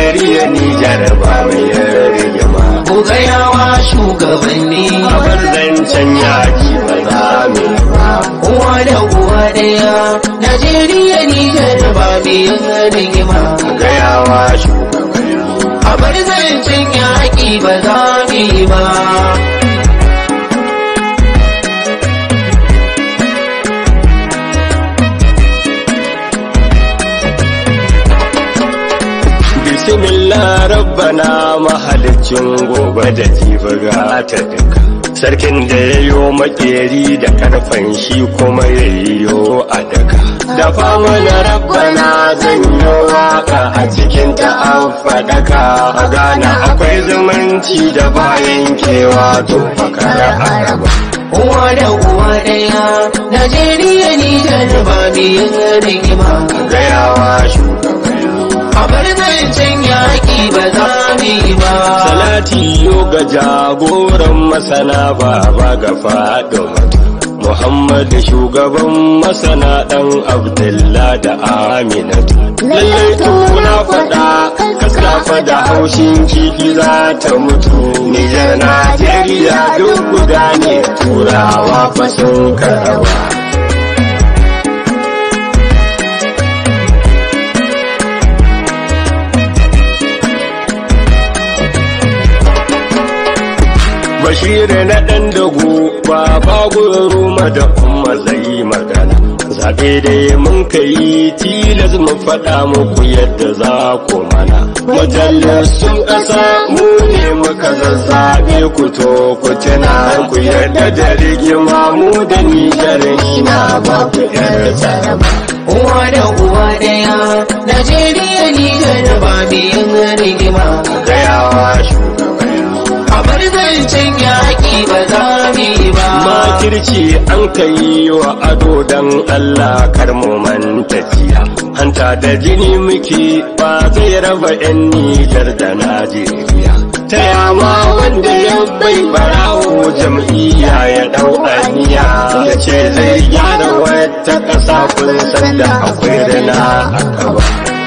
Najeriya Nijar ba mai rigima. ku gayawa shugabanni A bar zancen yaki ba za mu yi ba. uwa da uwa ɗaya Najeriya Nijar ba biyan rigima Gayawa shugabanni. a bar zancen yaƙi ba za mu yi ba Bismillah rabbana mahalicin gobe da jibi ga ta duka. Sarkin da ya yo makeri da karfan shi kuma ya yo a daka. Da fama na rabbana zan yi waka a cikin ta an faɗaka. A Ghana akwai zumunci da bayan kewa to fakara araba. uwa da uwa ɗaya Najeriya Nijar ba biyan rigima Gayawa shugabanni. a bar zancen yaƙi ba za mu yi ba Salati yo ga jagoran masana baba ga faɗo Muhammad shugaban masana ɗan Abdullah da Aminatu. Lallai tuna faɗa kaskafa da haushin kifi za ta mutu. Nijar Najeriya duk guda ne turawa fa sun karawa. Bashir na ɗan dago baba guruma da umma zai magana. Zaɓe dai mun kai tilas mu faɗa muku yadda za ku mana. Majalisun ƙasa mu ne muka zazzaɓe ku to ku tuna ku yarda da rigima mu da nijar ni na ba ku yar tsaraba. uwa da uwa ɗaya Najeriya Nijar ba biyan rigima Gayawa shugabanni. a bar zancen yaƙi ba za mu yi ba Makirci an kai wa ado don Allah kar mu manta jiya. Hanta da jini muke ba zai raba 'yan Nijar da Najeriya. Ta yama wanda ya bai barawo jam'iyya ya dau aniya ya ce zai gyara wata ƙasa kun san da akwai rana a gaba.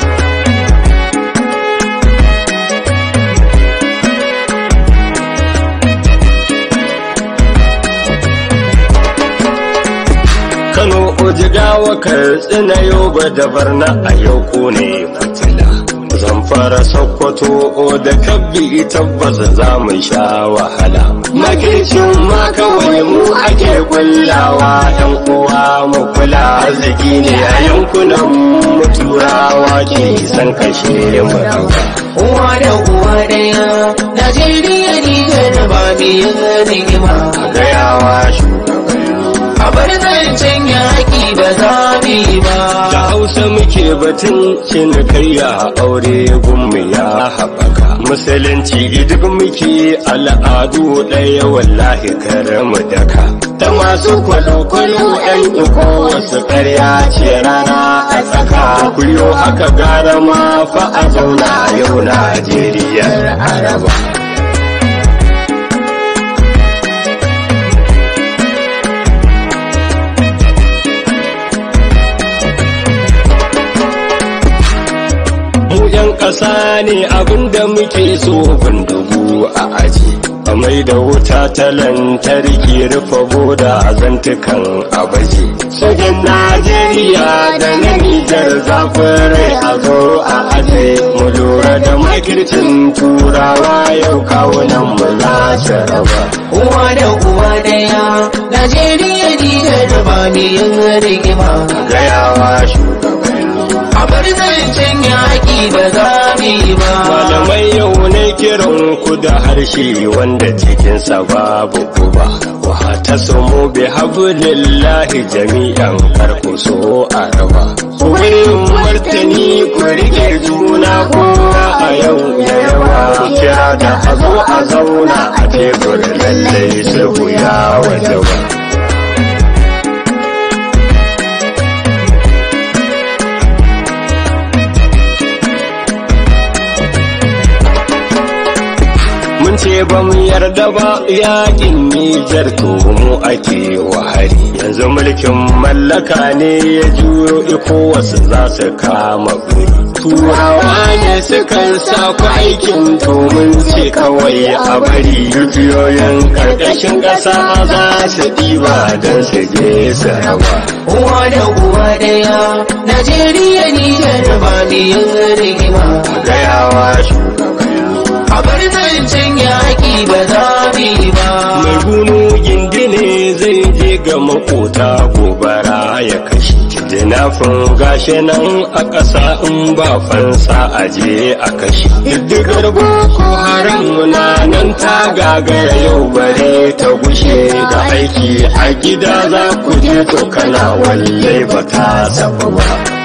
Kano Ojigawa Katsina Yoba da Barna a yau ko ne fitila. Zamfara Sokoto da Kabbi tabbas za mu sha wahala. Makircin ma kawai mu ake kullawa ɗan uwa mu kula arziki ne a yankunan mu turawa ke san kashe mu ɗauka. uwa da uwa ɗaya Najeriya Nijar ba biyan rigima Gayawa shugabanni. a bar zancen yaƙi ba za mu yi ba Da Hausa muke batun cinikayya aure gunmu ya haɓaka. Musulunci duk muke al'adu ɗaya wallahi mu daka. Ta masu kwalo-kwalo ɗan iko wasu ƙarya ce rana a tsaka. Kuyo haka gara ma fa a zauna yau Najeriya Araba. mu yan ƙasa ne abinda muke so bindigu a aji a mai da wuta ta lantarki rufe boda a zantukan abaji sojin najeriya da na nijar zafin rai a zo a aje mu lura da makircin turawa yau kawunan mu za su raba uwa da uwa ɗaya Najeriya Nijar ba biyan rigima gayawa shugabanni a bar zancen yaƙi ba za mu yi ba malamai yau ne kiran ku da harshe wanda cikinsa babu guba wa ta samu bi hablillahi jami'an karku so a raba wurin martani ku rike juna kowa a yau ya yawa kira da a zo a zauna a tebur lallai sulhu ya wajaba mun ce ba mu yarda ba yakin Nijar to mu ake wahari yanzu mulkin mallaka ne ya juyo iko wasu za su kama guri turawa ne sukan sa ku aikin to mun ce kawai a bari dukiyoyin karkashin ƙasa za su ɗiba don su je su raba uwa da uwa daya Najeriya ni da ba mu yin rigima gayawa shugabaya a bar zancen yaƙi ba za mu yi ba mai gunu gindine zai je ga makota gobara ya kashe jinafin gashi nan a ƙasa in ba fansa a je a kashe diddigar boko haram na nan ta gagara yau bare ta gushe da aiki a gida za ku je to kana walle ba ta sabu ba